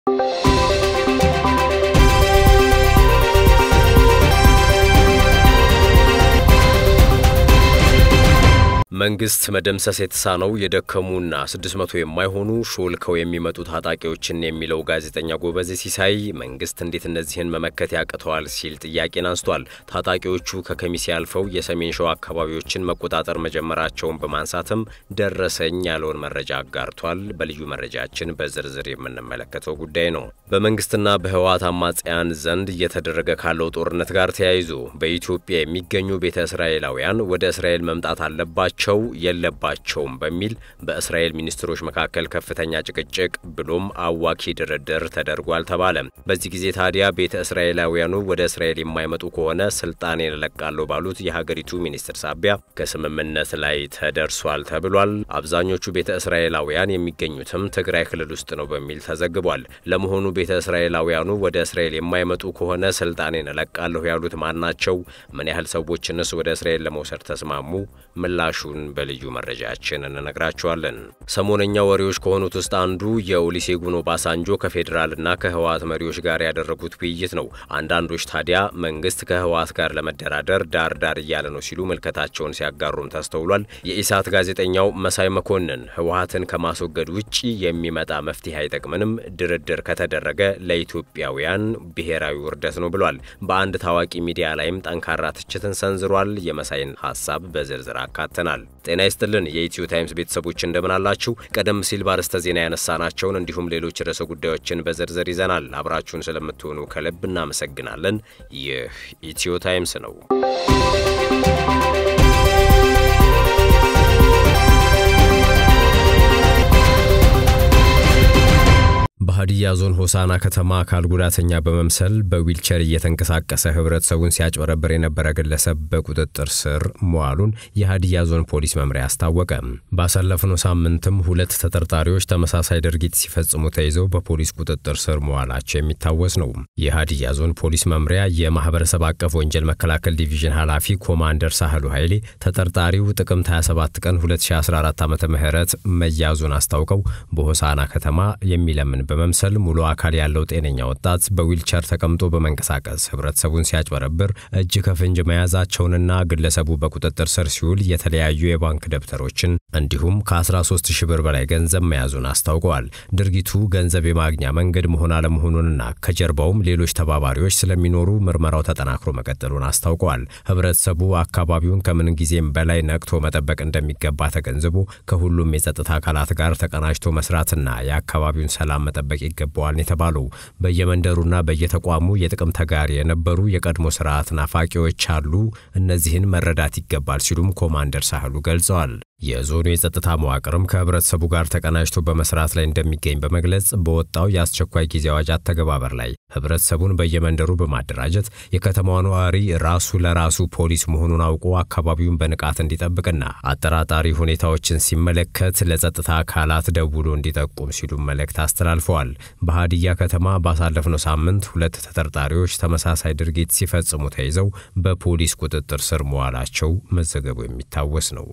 መንግስት መደምሰስ የተሳነው የደከሙና 600 የማይሆኑ ሾልከው የሚመጡ ታጣቂዎችን የሚለው ጋዜጠኛ ጎበዜ ሲሳይ መንግስት እንዴት እነዚህን መመከት ያቅተዋል ሲል ጥያቄን አንስቷል። ታጣቂዎቹ ከከሚሴ አልፈው የሰሜን ሸዋ አካባቢዎችን መቆጣጠር መጀመራቸውን በማንሳትም ደረሰኝ ያለውን መረጃ አጋርቷል። በልዩ መረጃችን በዝርዝር የምንመለከተው ጉዳይ ነው። በመንግስትና በህወሓት አማጽያን ዘንድ እየተደረገ ካለው ጦርነት ጋር ተያይዞ በኢትዮጵያ የሚገኙ ቤተ እስራኤላውያን ወደ እስራኤል መምጣት አለባቸው ቸው የለባቸውም በሚል በእስራኤል ሚኒስትሮች መካከል ከፍተኛ ጭቅጭቅ ብሎም አዋኪ ድርድር ተደርጓል ተባለ። በዚህ ጊዜ ታዲያ ቤተ እስራኤላውያኑ ወደ እስራኤል የማይመጡ ከሆነ ስልጣኔን እለቃለሁ ባሉት የሀገሪቱ ሚኒስትር ሳቢያ ከስምምነት ላይ ተደርሷል ተብሏል። አብዛኞቹ ቤተ እስራኤላውያን የሚገኙትም ትግራይ ክልል ውስጥ ነው በሚል ተዘግቧል። ለመሆኑ ቤተ እስራኤላውያኑ ወደ እስራኤል የማይመጡ ከሆነ ስልጣኔን እለቃለሁ ያሉት ማን ናቸው? ምን ያህል ሰዎችንስ ወደ እስራኤል ለመውሰድ ተስማሙ? ምላሹ በልዩ መረጃችን እንነግራችኋለን። ሰሞነኛ ወሬዎች ከሆኑት ውስጥ አንዱ የኦሉሴጉን ኦባሳንጆ ከፌዴራልና ከህወሓት መሪዎች ጋር ያደረጉት ውይይት ነው። አንዳንዶች ታዲያ መንግስት ከህወሓት ጋር ለመደራደር ዳር ዳር እያለ ነው ሲሉ ምልከታቸውን ሲያጋሩም ተስተውሏል። የኢሳት ጋዜጠኛው መሳይ መኮንን ህወሓትን ከማስወገድ ውጪ የሚመጣ መፍትሄ አይጠቅምንም፣ ድርድር ከተደረገ ለኢትዮጵያውያን ብሔራዊ ውርደት ነው ብሏል። በአንድ ታዋቂ ሚዲያ ላይም ጠንካራ ትችትን ሰንዝሯል። የመሳይን ሀሳብ በዝርዝር አካተናል። ጤና ይስጥልን የኢትዮ ታይምስ ቤተሰቦች እንደምን አላችሁ? ቀደም ሲል ባርዕስተ ዜና ያነሳናቸውን እንዲሁም ሌሎች ርዕሰ ጉዳዮችን በዝርዝር ይዘናል። አብራችሁን ስለምትሆኑ ከልብ እናመሰግናለን። ይህ ኢትዮ ታይምስ ነው። በሀዲያ ዞን ሆሳና ከተማ አካል ጉዳተኛ በመምሰል በዊልቸር እየተንቀሳቀሰ ህብረተሰቡን ሲያጭበረብር የነበረ ግለሰብ በቁጥጥር ስር መዋሉን የሀዲያ ዞን ፖሊስ መምሪያ አስታወቀ። ባሳለፍነው ሳምንትም ሁለት ተጠርጣሪዎች ተመሳሳይ ድርጊት ሲፈጽሙ ተይዘው በፖሊስ ቁጥጥር ስር መዋላቸው የሚታወስ ነው። የሀዲያ ዞን ፖሊስ መምሪያ የማህበረሰብ አቀፍ ወንጀል መከላከል ዲቪዥን ኃላፊ ኮማንደር ሳህሉ ኃይሌ ተጠርጣሪው ጥቅምት 27 ቀን 2014 ዓ ም መያዙን አስታውቀው በሆሳና ከተማ የሚለምን በመምሰል ሙሉ አካል ያለው ጤነኛ ወጣት በዊልቸር ተቀምጦ በመንቀሳቀስ ህብረተሰቡን ሲያጭበረብር እጅ ከፍንጅ መያዛቸውንና ግለሰቡ በቁጥጥር ስር ሲውል የተለያዩ የባንክ ደብተሮችን እንዲሁም ከ13 ሺህ ብር በላይ ገንዘብ መያዙን አስታውቀዋል። ድርጊቱ ገንዘብ የማግኛ መንገድ መሆን አለመሆኑንና ከጀርባውም ሌሎች ተባባሪዎች ስለሚኖሩ ምርመራው ተጠናክሮ መቀጠሉን አስታውቀዋል። ህብረተሰቡ አካባቢውን ከምን ጊዜም በላይ ነቅቶ መጠበቅ እንደሚገባ ተገንዝቦ ከሁሉም የጸጥታ አካላት ጋር ተቀናጅቶ መስራትና የአካባቢውን ሰላም መጠበቅ ይገባዋል የተባለው በየመንደሩና በየተቋሙ የጥቅም ተጋሪ የነበሩ የቀድሞ ስርዓት ናፋቂዎች አሉ። እነዚህን መረዳት ይገባል ሲሉም ኮማንደር ሳህሉ ገልጸዋል። የዞኑ የጸጥታ መዋቅርም ከህብረተሰቡ ጋር ተቀናጅቶ በመስራት ላይ እንደሚገኝ በመግለጽ በወጣው የአስቸኳይ ጊዜ አዋጅ አተገባበር ላይ ህብረተሰቡን በየመንደሩ በማደራጀት የከተማዋ ነዋሪ ራሱ ለራሱ ፖሊስ መሆኑን አውቆ አካባቢውን በንቃት እንዲጠብቅና አጠራጣሪ ሁኔታዎችን ሲመለከት ለጸጥታ አካላት ደውሎ እንዲጠቁም ሲሉ መልእክት አስተላልፈዋል። በሀዲያ ከተማ ባሳለፍነው ሳምንት ሁለት ተጠርጣሪዎች ተመሳሳይ ድርጊት ሲፈጽሙ ተይዘው በፖሊስ ቁጥጥር ስር መዋላቸው መዘገቡ የሚታወስ ነው።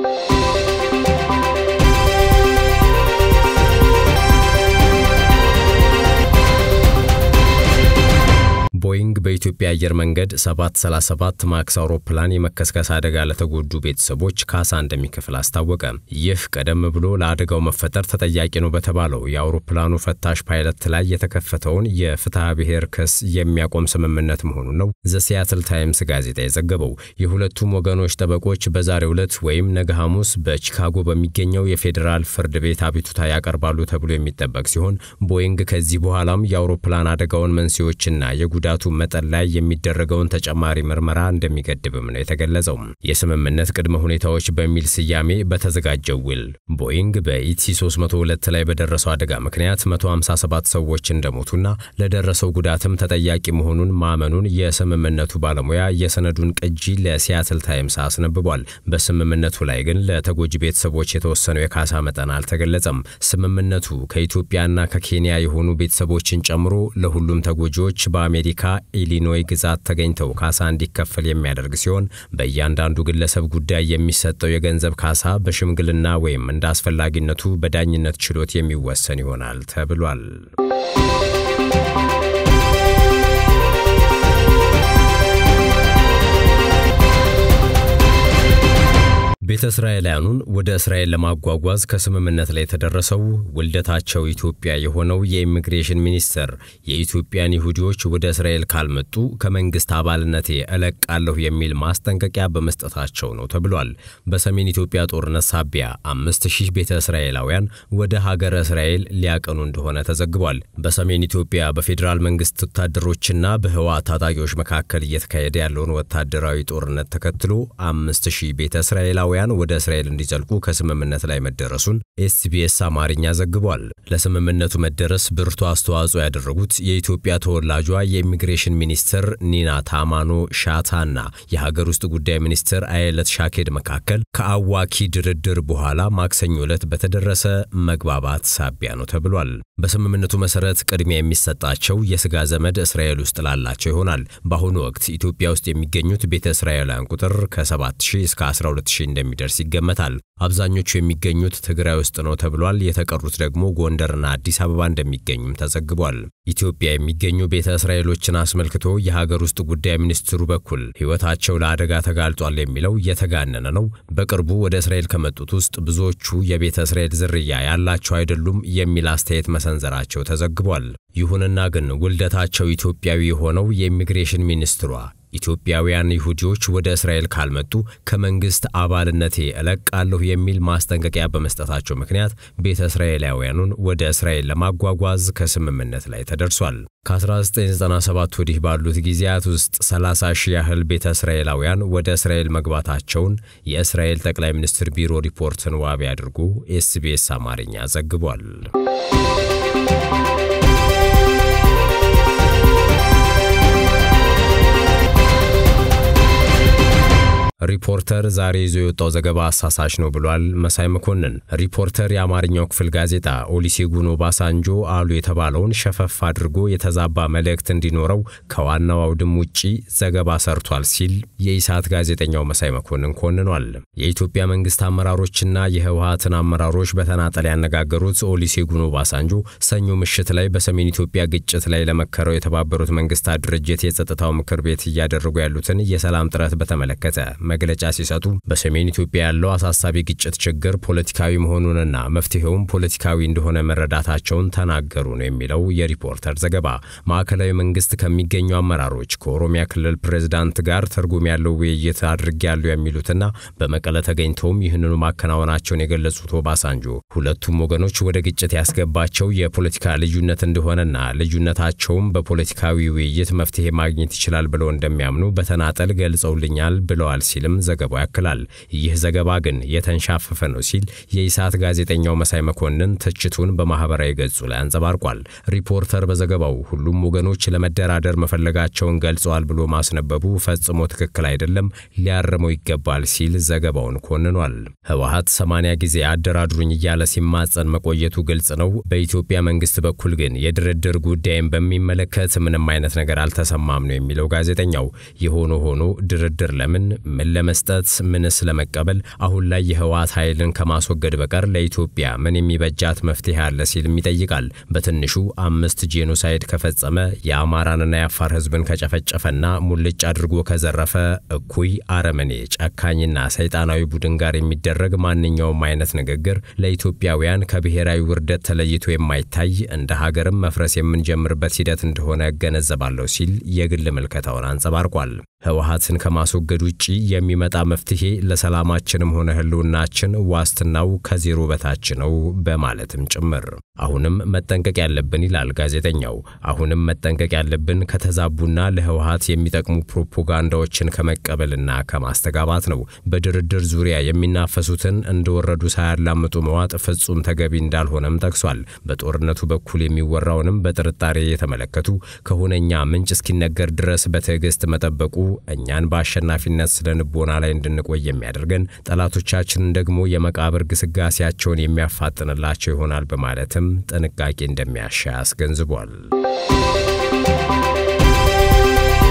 ቦይንግ በኢትዮጵያ አየር መንገድ 737 ማክስ አውሮፕላን የመከስከስ አደጋ ለተጎዱ ቤተሰቦች ካሳ እንደሚከፍል አስታወቀ። ይህ ቀደም ብሎ ለአደጋው መፈጠር ተጠያቂ ነው በተባለው የአውሮፕላኑ ፈታሽ ፓይለት ላይ የተከፈተውን የፍትሐ ብሔር ክስ የሚያቆም ስምምነት መሆኑን ነው ዘ ሲያትል ታይምስ ጋዜጣ የዘገበው። የሁለቱም ወገኖች ጠበቆች በዛሬው ዕለት ወይም ነገ ሐሙስ በቺካጎ በሚገኘው የፌዴራል ፍርድ ቤት አቤቱታ ያቀርባሉ ተብሎ የሚጠበቅ ሲሆን ቦይንግ ከዚህ በኋላም የአውሮፕላን አደጋውን መንስኤዎችና የጉዳቱ መጠን ላይ የሚደረገውን ተጨማሪ ምርመራ እንደሚገድብም ነው የተገለጸው። የስምምነት ቅድመ ሁኔታዎች በሚል ስያሜ በተዘጋጀው ውል ቦይንግ በኢቲ 302 ላይ በደረሰው አደጋ ምክንያት 157 ሰዎች እንደሞቱና ለደረሰው ጉዳትም ተጠያቂ መሆኑን ማመኑን የስምምነቱ ባለሙያ የሰነዱን ቅጂ ለሲያትል ታይምስ አስነብቧል። በስምምነቱ ላይ ግን ለተጎጂ ቤተሰቦች የተወሰነው የካሳ መጠን አልተገለጸም። ስምምነቱ ከኢትዮጵያና ከኬንያ የሆኑ ቤተሰቦችን ጨምሮ ለሁሉም ተጎጂዎች በአሜሪካ በኢሊኖይ ግዛት ተገኝተው ካሳ እንዲከፈል የሚያደርግ ሲሆን በእያንዳንዱ ግለሰብ ጉዳይ የሚሰጠው የገንዘብ ካሳ በሽምግልና ወይም እንደ አስፈላጊነቱ በዳኝነት ችሎት የሚወሰን ይሆናል ተብሏል። ቤተ እስራኤላውያኑን ወደ እስራኤል ለማጓጓዝ ከስምምነት ላይ የተደረሰው ውልደታቸው ኢትዮጵያ የሆነው የኢሚግሬሽን ሚኒስቴር የኢትዮጵያን ይሁዲዎች ወደ እስራኤል ካልመጡ ከመንግስት አባልነቴ እለቃለሁ የሚል ማስጠንቀቂያ በመስጠታቸው ነው ተብሏል። በሰሜን ኢትዮጵያ ጦርነት ሳቢያ አምስት ሺህ ቤተ እስራኤላውያን ወደ ሀገረ እስራኤል ሊያቀኑ እንደሆነ ተዘግቧል። በሰሜን ኢትዮጵያ በፌዴራል መንግስት ወታደሮችና በህወሓት ታጣቂዎች መካከል እየተካሄደ ያለውን ወታደራዊ ጦርነት ተከትሎ አምስት ሺህ ቤተ እስራኤላውያን ወደ እስራኤል እንዲዘልቁ ከስምምነት ላይ መደረሱን ኤስቢኤስ አማርኛ ዘግቧል። ለስምምነቱ መደረስ ብርቱ አስተዋጽኦ ያደረጉት የኢትዮጵያ ተወላጇ የኢሚግሬሽን ሚኒስትር ኒና ታማኖ ሻታና የሀገር ውስጥ ጉዳይ ሚኒስትር አየለት ሻኬድ መካከል ከአዋኪ ድርድር በኋላ ማክሰኞ ዕለት በተደረሰ መግባባት ሳቢያ ነው ተብሏል። በስምምነቱ መሰረት ቅድሚያ የሚሰጣቸው የስጋ ዘመድ እስራኤል ውስጥ ላላቸው ይሆናል። በአሁኑ ወቅት ኢትዮጵያ ውስጥ የሚገኙት ቤተ እስራኤላውያን ቁጥር ከ7000 እስከ 12000 እንደሚደርስ ይገመታል። አብዛኞቹ የሚገኙት ትግራይ ውስጥ ነው ተብሏል። የተቀሩት ደግሞ ጎንደርና አዲስ አበባ እንደሚገኙም ተዘግቧል። ኢትዮጵያ የሚገኙ ቤተ እስራኤሎችን አስመልክቶ የሀገር ውስጥ ጉዳይ ሚኒስትሩ በኩል ሕይወታቸው ለአደጋ ተጋልጧል የሚለው የተጋነነ ነው። በቅርቡ ወደ እስራኤል ከመጡት ውስጥ ብዙዎቹ የቤተ እስራኤል ዝርያ ያላቸው አይደሉም የሚል አስተያየት መሰንዘራቸው ተዘግቧል። ይሁንና ግን ውልደታቸው ኢትዮጵያዊ የሆነው የኢሚግሬሽን ሚኒስትሯ ኢትዮጵያውያን ይሁዲዎች ወደ እስራኤል ካልመጡ ከመንግስት አባልነቴ እለቃለሁ የሚል ማስጠንቀቂያ በመስጠታቸው ምክንያት ቤተ እስራኤላውያኑን ወደ እስራኤል ለማጓጓዝ ከስምምነት ላይ ተደርሷል። ከ1997 ወዲህ ባሉት ጊዜያት ውስጥ 30 ሺህ ያህል ቤተ እስራኤላውያን ወደ እስራኤል መግባታቸውን የእስራኤል ጠቅላይ ሚኒስትር ቢሮ ሪፖርትን ዋቢ አድርጎ ኤስቢኤስ አማርኛ ዘግቧል። ሪፖርተር ዛሬ ይዞ የወጣው ዘገባ አሳሳች ነው ብሏል መሳይ መኮንን። ሪፖርተር የአማርኛው ክፍል ጋዜጣ ኦሉሴጉን ኦባሳንጆ አሉ የተባለውን ሸፈፍ አድርጎ የተዛባ መልእክት እንዲኖረው ከዋናው አውድም ውጪ ዘገባ ሰርቷል ሲል የኢሳት ጋዜጠኛው መሳይ መኮንን ኮንኗል። የኢትዮጵያ መንግስት አመራሮችና የህወሀትን አመራሮች በተናጠል ያነጋገሩት ኦሉሴጉን ኦባሳንጆ ሰኞ ምሽት ላይ በሰሜን ኢትዮጵያ ግጭት ላይ ለመከረው የተባበሩት መንግስታት ድርጅት የጸጥታው ምክር ቤት እያደረጉ ያሉትን የሰላም ጥረት በተመለከተ መግለጫ ሲሰጡ በሰሜን ኢትዮጵያ ያለው አሳሳቢ ግጭት ችግር ፖለቲካዊ መሆኑንና መፍትሄውም ፖለቲካዊ እንደሆነ መረዳታቸውን ተናገሩ ነው የሚለው የሪፖርተር ዘገባ። ማዕከላዊ መንግስት ከሚገኙ አመራሮች ከኦሮሚያ ክልል ፕሬዝዳንት ጋር ትርጉም ያለው ውይይት አድርጌያለሁ የሚሉትና በመቀለ ተገኝተውም ይህንኑ ማከናወናቸውን የገለጹት ኦባሳንጆ ሁለቱም ወገኖች ወደ ግጭት ያስገባቸው የፖለቲካ ልዩነት እንደሆነና ልዩነታቸውም በፖለቲካዊ ውይይት መፍትሄ ማግኘት ይችላል ብለው እንደሚያምኑ በተናጠል ገልጸውልኛል ብለዋል ሲልም ዘገባው ያክላል። ይህ ዘገባ ግን የተንሻፈፈ ነው ሲል የኢሳት ጋዜጠኛው መሳይ መኮንን ትችቱን በማህበራዊ ገጹ ላይ አንጸባርቋል። ሪፖርተር በዘገባው ሁሉም ወገኖች ለመደራደር መፈለጋቸውን ገልጸዋል ብሎ ማስነበቡ ፈጽሞ ትክክል አይደለም፣ ሊያርመው ይገባል ሲል ዘገባውን ኮንኗል። ህወሀት ሰማንያ ጊዜ አደራድሩኝ እያለ ሲማጸን መቆየቱ ግልጽ ነው። በኢትዮጵያ መንግስት በኩል ግን የድርድር ጉዳይን በሚመለከት ምንም አይነት ነገር አልተሰማም ነው የሚለው ጋዜጠኛው። የሆነ ሆኖ ድርድር ለምን ምን ለመስጠት ምንስ ለመቀበል አሁን ላይ የህወሓት ኃይልን ከማስወገድ በቀር ለኢትዮጵያ ምን የሚበጃት መፍትሄ አለ ሲልም ይጠይቃል። በትንሹ አምስት ጄኖሳይድ ከፈጸመ የአማራንና የአፋር ህዝብን ከጨፈጨፈና ሙልጭ አድርጎ ከዘረፈ እኩይ አረመኔ፣ ጨካኝና ሰይጣናዊ ቡድን ጋር የሚደረግ ማንኛውም አይነት ንግግር ለኢትዮጵያውያን ከብሔራዊ ውርደት ተለይቶ የማይታይ እንደ ሀገርም መፍረስ የምንጀምርበት ሂደት እንደሆነ እገነዘባለሁ ሲል የግል ምልከታውን አንጸባርቋል። ህወሓትን ከማስወገድ ውጪ የሚመጣ መፍትሄ ለሰላማችንም ሆነ ህልውናችን ዋስትናው ከዜሮ በታች ነው በማለትም ጭምር አሁንም መጠንቀቅ ያለብን ይላል ጋዜጠኛው። አሁንም መጠንቀቅ ያለብን ከተዛቡና ለህወሓት የሚጠቅሙ ፕሮፓጋንዳዎችን ከመቀበልና ከማስተጋባት ነው። በድርድር ዙሪያ የሚናፈሱትን እንደወረዱ ሳያላምጡ መዋጥ ፍጹም ተገቢ እንዳልሆነም ጠቅሷል። በጦርነቱ በኩል የሚወራውንም በጥርጣሬ የተመለከቱ ከሁነኛ ምንጭ እስኪነገር ድረስ በትዕግስት መጠበቁ እኛን በአሸናፊነት ስለ ንቦና ላይ እንድንቆይ የሚያደርገን ጠላቶቻችንን ደግሞ የመቃብር ግስጋሴያቸውን የሚያፋጥንላቸው ይሆናል በማለትም ጥንቃቄ እንደሚያሻ አስገንዝቧል።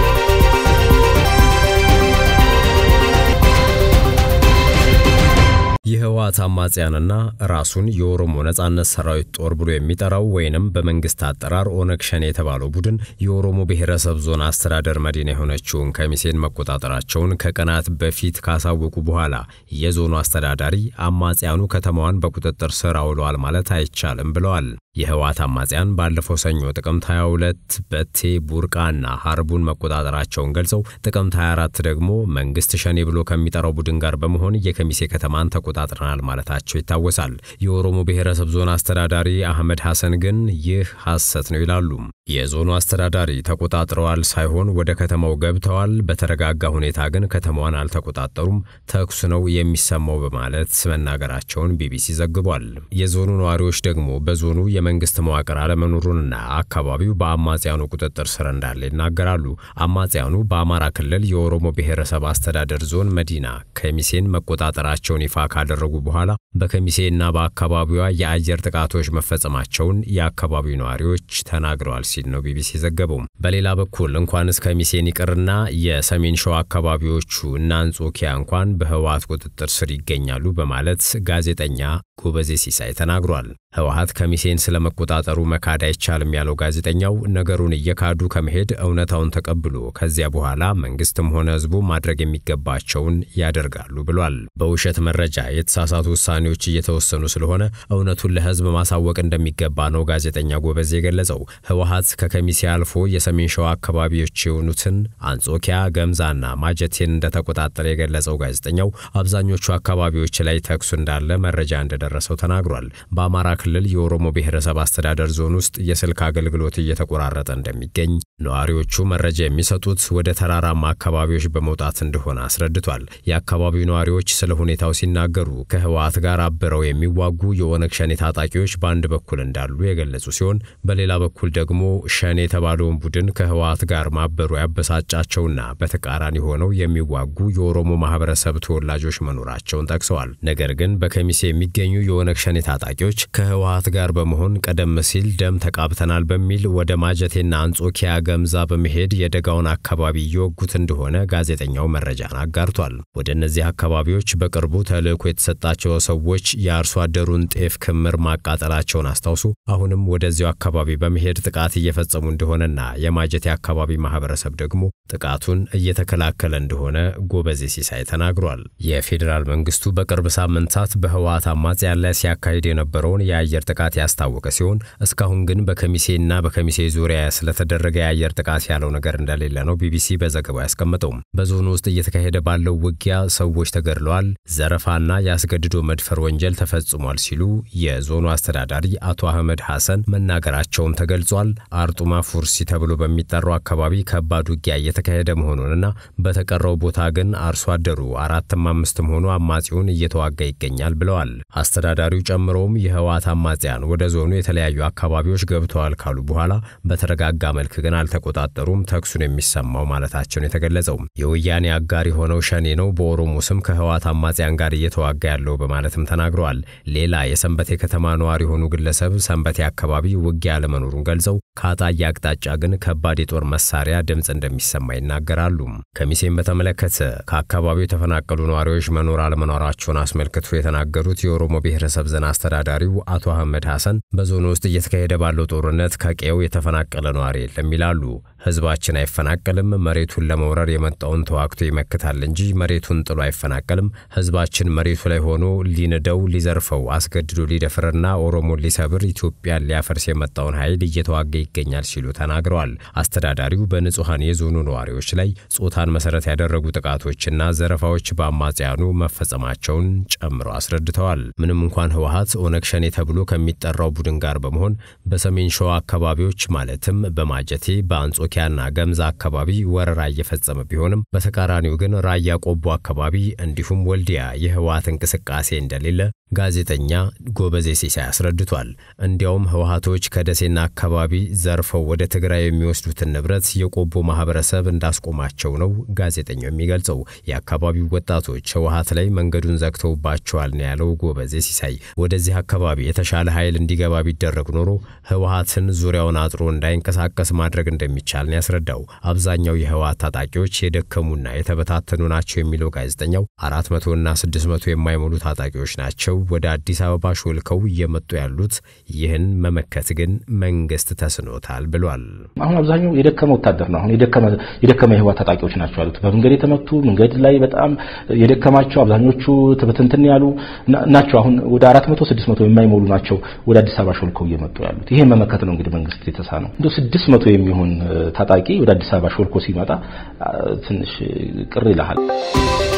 የህወሓት አማጽያንና ራሱን የኦሮሞ ነጻነት ሰራዊት ጦር ብሎ የሚጠራው ወይንም በመንግስት አጠራር ኦነግ ሸኔ የተባለው ቡድን የኦሮሞ ብሔረሰብ ዞን አስተዳደር መዲና የሆነችውን ከሚሴን መቆጣጠራቸውን ከቀናት በፊት ካሳወቁ በኋላ የዞኑ አስተዳዳሪ አማጽያኑ ከተማዋን በቁጥጥር ስር አውለዋል ማለት አይቻልም ብለዋል። የህወሓት አማጽያን ባለፈው ሰኞ ጥቅምት 22 በቴ ቡርቃና ሀርቡን መቆጣጠራቸውን ገልጸው ጥቅምት 24 ደግሞ መንግስት ሸኔ ብሎ ከሚጠራው ቡድን ጋር በመሆን የከሚሴ ከተማን ተቆጣጥረናል ማለታቸው ይታወሳል። የኦሮሞ ብሔረሰብ ዞን አስተዳዳሪ አህመድ ሐሰን ግን ይህ ሐሰት ነው ይላሉ። የዞኑ አስተዳዳሪ ተቆጣጥረዋል ሳይሆን ወደ ከተማው ገብተዋል፣ በተረጋጋ ሁኔታ ግን ከተማዋን አልተቆጣጠሩም፣ ተኩስ ነው የሚሰማው በማለት መናገራቸውን ቢቢሲ ዘግቧል። የዞኑ ነዋሪዎች ደግሞ በዞኑ የመንግስት መዋቅር አለመኖሩንና አካባቢው በአማጽያኑ ቁጥጥር ስር እንዳለ ይናገራሉ። አማጽያኑ በአማራ ክልል የኦሮሞ ብሔረሰብ አስተዳደር ዞን መዲና ከሚሴን መቆጣጠራቸውን ይፋ ካደረጉ በኋላ በከሚሴና በአካባቢዋ የአየር ጥቃቶች መፈጸማቸውን የአካባቢው ነዋሪዎች ተናግረዋል ሲል ነው ቢቢሲ ዘገበው። በሌላ በኩል እንኳንስ ከሚሴን ይቅርና የሰሜን ሸዋ አካባቢዎቹ እና አንጾኪያ እንኳን በህወሓት ቁጥጥር ስር ይገኛሉ በማለት ጋዜጠኛ ጎበዜ ሲሳይ ተናግሯል። ህወሓት ከሚሴን ስለመቆጣጠሩ መካድ አይቻልም ያለው ጋዜጠኛው ነገሩን እየካዱ ከመሄድ እውነታውን ተቀብሎ ከዚያ በኋላ መንግስትም ሆነ ህዝቡ ማድረግ የሚገባቸውን ያደርጋሉ ብሏል። በውሸት መረጃ የተሳሳቱ ውሳኔዎች እየተወሰኑ ስለሆነ እውነቱን ለህዝብ ማሳወቅ እንደሚገባ ነው ጋዜጠኛ ጎበዜ የገለጸው። ህወሓት ከከሚሴ አልፎ የሰሜን ሸዋ አካባቢዎች የሆኑትን አንጾኪያ፣ ገምዛና ማጀቴን እንደተቆጣጠረ የገለጸው ጋዜጠኛው አብዛኞቹ አካባቢዎች ላይ ተኩሱ እንዳለ መረጃ እንደደረሰው ተናግሯል። በአማራ ክልል የኦሮሞ ብሔረሰብ አስተዳደር ዞን ውስጥ የስልክ አገልግሎት እየተቆራረጠ እንደሚገኝ ነዋሪዎቹ መረጃ የሚሰጡት ወደ ተራራማ አካባቢዎች በመውጣት እንደሆነ አስረድቷል። የአካባቢው ነዋሪዎች ስለ ሁኔታው ሲናገሩ ከህወሓት ጋር አብረው የሚዋጉ የኦነግ ሸኔ ታጣቂዎች በአንድ በኩል እንዳሉ የገለጹ ሲሆን በሌላ በኩል ደግሞ ሸኔ የተባለውን ቡድን ከህወሓት ጋር ማበሩ ያበሳጫቸውና በተቃራኒ ሆነው የሚዋጉ የኦሮሞ ማህበረሰብ ተወላጆች መኖራቸውን ጠቅሰዋል። ነገር ግን በከሚሴ የሚገኙ የኦነግ ሸኔ ታጣቂዎች ከህወሓት ጋር በመሆን ቀደም ሲል ደም ተቃብተናል በሚል ወደ ማጀቴና አንጾኪያ ገምዛ በመሄድ የደጋውን አካባቢ እየወጉት እንደሆነ ጋዜጠኛው መረጃን አጋርቷል። ወደ እነዚህ አካባቢዎች በቅርቡ ተልዕኮ የተሰጣቸው ሰዎች የአርሶ አደሩን ጤፍ ክምር ማቃጠላቸውን አስታውሱ አሁንም ወደዚያው አካባቢ በመሄድ ጥቃት እየፈጸሙ እንደሆነና የማጀቴ አካባቢ ማህበረሰብ ደግሞ ጥቃቱን እየተከላከለ እንደሆነ ጎበዜ ሲሳይ ተናግሯል። የፌዴራል መንግስቱ በቅርብ ሳምንታት በህወሓት አማጽያን ላይ ሲያካሂድ የነበረውን የአየር ጥቃት ያስታወቀ ሲሆን እስካሁን ግን በከሚሴና በከሚሴ ዙሪያ ስለተደረገ የአየር ጥቃት ያለው ነገር እንደሌለ ነው ቢቢሲ በዘገባው ያስቀመጠው። በዞኑ ውስጥ እየተካሄደ ባለው ውጊያ ሰዎች ተገድለዋል፣ ዘረፋና የአስገድዶ መድፈር ወንጀል ተፈጽሟል ሲሉ የዞኑ አስተዳዳሪ አቶ አህመድ ሐሰን መናገራቸውም ተገልጿል። አርጡማ ፉርሲ ተብሎ በሚጠራው አካባቢ ከባድ ውጊያ እየተካሄደ መሆኑንና በተቀረው ቦታ ግን አርሶ አደሩ አራትም አምስትም ሆኖ አማጺውን እየተዋጋ ይገኛል ብለዋል። አስተዳዳሪው ጨምሮም የህወሓት አማጽያን ወደ ዞኑ የተለያዩ አካባቢዎች ገብተዋል ካሉ በኋላ በተረጋጋ መልክ ግን አልተቆጣጠሩም፣ ተኩሱን የሚሰማው ማለታቸውን የተገለጸው የወያኔ አጋር የሆነው ሸኔ ነው በኦሮሞ ስም ከህወሓት አማጽያን ጋር እየተዋጋ ያለው በማለትም ተናግረዋል። ሌላ የሰንበቴ ከተማ ነዋሪ የሆኑ ግለሰብ ሰንበቴ አካባቢ ውጊያ አለመኖሩን ገልጸው ከአጣዬ አቅጣጫ ግን ከባድ የጦር መሳሪያ ድምፅ እንደሚሰማ ይናገራሉ። ከሚሴን በተመለከተ ከአካባቢው የተፈናቀሉ ነዋሪዎች መኖር አለመኖራቸውን አስመልክቶ የተናገሩት የኦሮሞ ብሔረሰብ ዞን አስተዳዳሪው አቶ አህመድ ሐሰን በዞኑ ውስጥ እየተካሄደ ባለው ጦርነት ከቀዬው የተፈናቀለ ነዋሪ የለም ይላሉ። ህዝባችን አይፈናቀልም፣ መሬቱን ለመውረር የመጣውን ተዋግቶ ይመክታል እንጂ መሬቱን ጥሎ አይፈናቀልም። ህዝባችን መሬቱ ላይ ሆኖ ሊንደው፣ ሊዘርፈው፣ አስገድዶ ሊደፍርና ኦሮሞን ሊሰብር ኢትዮጵያን ሊያፈርስ የመጣውን ኃይል እየተዋጋ ይገኛል ሲሉ ተናግረዋል። አስተዳዳሪው በንጹሐን የዞኑ ነዋሪዎች ላይ ጾታን መሰረት ያደረጉ ጥቃቶችና ዘረፋዎች በአማጽያኑ መፈጸማቸውን ጨምሮ አስረድተዋል። ምንም እንኳን ህወሓት ኦነግ ሸኔ ተብሎ ከሚጠራው ቡድን ጋር በመሆን በሰሜን ሸዋ አካባቢዎች ማለትም በማጀቴ በአንጾኪያና ገምዛ አካባቢ ወረራ እየፈጸመ ቢሆንም በተቃራኒው ግን ራያ ቆቦ አካባቢ እንዲሁም ወልዲያ የህወሓት እንቅስቃሴ እንደሌለ ጋዜጠኛ ጎበዜ ሲሳይ አስረድቷል። እንዲያውም ህወሓቶች ከደሴና አካባቢ ዘርፈው ወደ ትግራይ የሚወስዱትን ንብረት የቆቦ ማህበረሰብ እንዳስቆማቸው ነው ጋዜጠኛው የሚገልጸው። የአካባቢው ወጣቶች ህወሀት ላይ መንገዱን ዘግተውባቸዋል ነው ያለው ጎበዜ ሲሳይ። ወደዚህ አካባቢ የተሻለ ኃይል እንዲገባ ቢደረግ ኖሮ ህወሀትን ዙሪያውን አጥሮ እንዳይንቀሳቀስ ማድረግ እንደሚቻል ነው ያስረዳው። አብዛኛው የህወሀት ታጣቂዎች የደከሙና የተበታተኑ ናቸው የሚለው ጋዜጠኛው አራት መቶና ስድስት መቶ የማይሞሉ ታጣቂዎች ናቸው ወደ አዲስ አበባ ሾልከው እየመጡ ያሉት። ይህን መመከት ግን መንግስት ተስኖታል ብሏል። አሁን አብዛኛው የደከመ ወታደር ነው። አሁን የደከመ የህወሓት ታጣቂዎች ናቸው ያሉት። በመንገድ የተመቱ መንገድ ላይ በጣም የደከማቸው አብዛኞቹ ትብትንትን ያሉ ናቸው። አሁን ወደ አራት መቶ ስድስት መቶ የማይሞሉ ናቸው ወደ አዲስ አበባ ሾልከው እየመጡ ያሉት። ይሄን መመከት ነው እንግዲህ መንግስት የተሳነው። እንደ ስድስት መቶ የሚሆን ታጣቂ ወደ አዲስ አበባ ሾልኮ ሲመጣ ትንሽ ቅር ይልሃል።